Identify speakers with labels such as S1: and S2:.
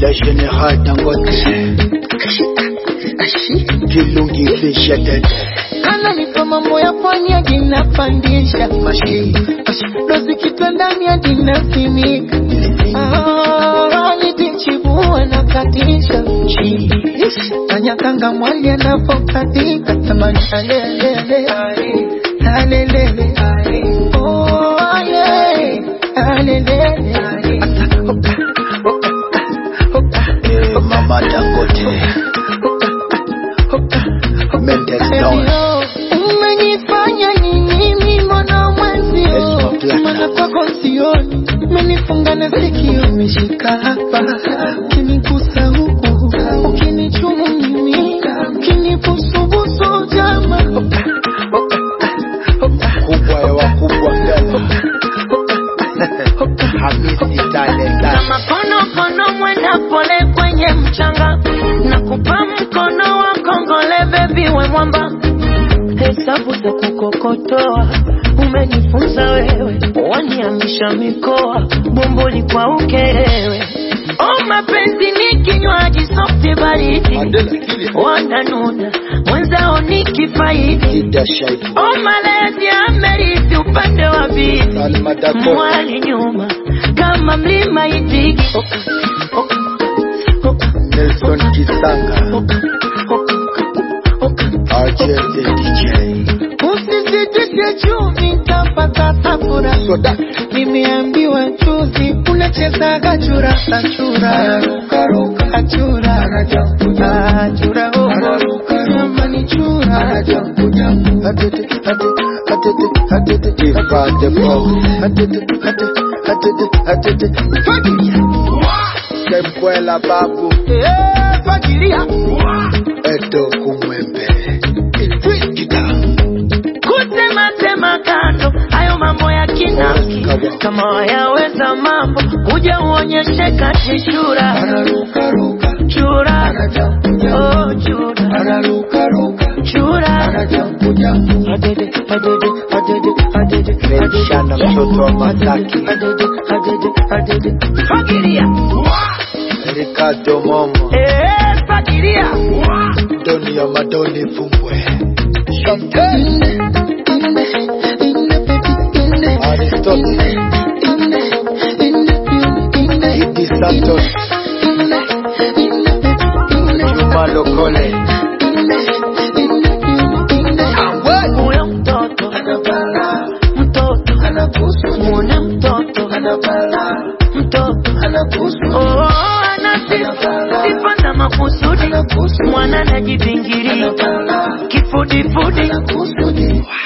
S1: Le général Dangote Kilungi fisha tete
S2: ananipa mambo ya pwani ajinapandisha dozi kitandani ajinasimika nitichibua na katisha anyakanga mwali anapokatika tamani alelele alelele Oh, ale, alelele
S1: Eh, Mama Dangote Mendes Down
S2: Ebio, umenifanya nini mimi mbona mwenzio
S1: Yes, my black
S2: mana
S1: love.
S2: kwako sioni umenifunga na sikio umeshika hapa ukinigusa huku ukinichumu mimi ukinibusubusu jama
S1: Kubwa ya wakubwa Ghana Hamisi Talent
S2: kama konokono mwenda pole kwenye mchanga na kupa mkono wa kongole bebi we mwamba hesabu za kukokotoa umenifunza wewe waniamisha mikoa bomboli kwa ukerewe o mapenzi ni kinywaji softi baridi
S1: Mandela Kilia
S2: wananuna mwenzao ni kifaidi
S1: Ida Shaibu
S2: o malezi amerithi upande wa bibi
S1: Salma Dakota
S2: mwali nyuma kama mlima itigi
S1: Nelson Kisanga RJ the DJ
S2: usisitishe chumvi ntapata safura
S1: Soda
S2: nimeambiwa juzi unachezaga chura achura achura achura jamani chura
S1: Atete Atete Atete Atete Ifa the Box Atete Atete Atete Atete Fagilia Sembwela Babu
S2: Eh, fagilia
S1: Edo Kumwembe Idris Kita
S2: kutematema kando hayo mambo ya kinafiki kama wayaweza mambo kuja uonyeshe kati chura chura oh chura chura adede adede adede adede
S1: Menshana mtoto wa Masaki
S2: adede adede adede fagilia
S1: Ricardo Momo
S2: eh fagilia
S1: Doni ya Madoni Fumbwe Champagne Aristotle Idi Santos Juma Lokole
S2: huyo mtoto mtoto muone mtoto mtoto oh ana sifa sifa za makusudi mwana anajivingiria kifudifudi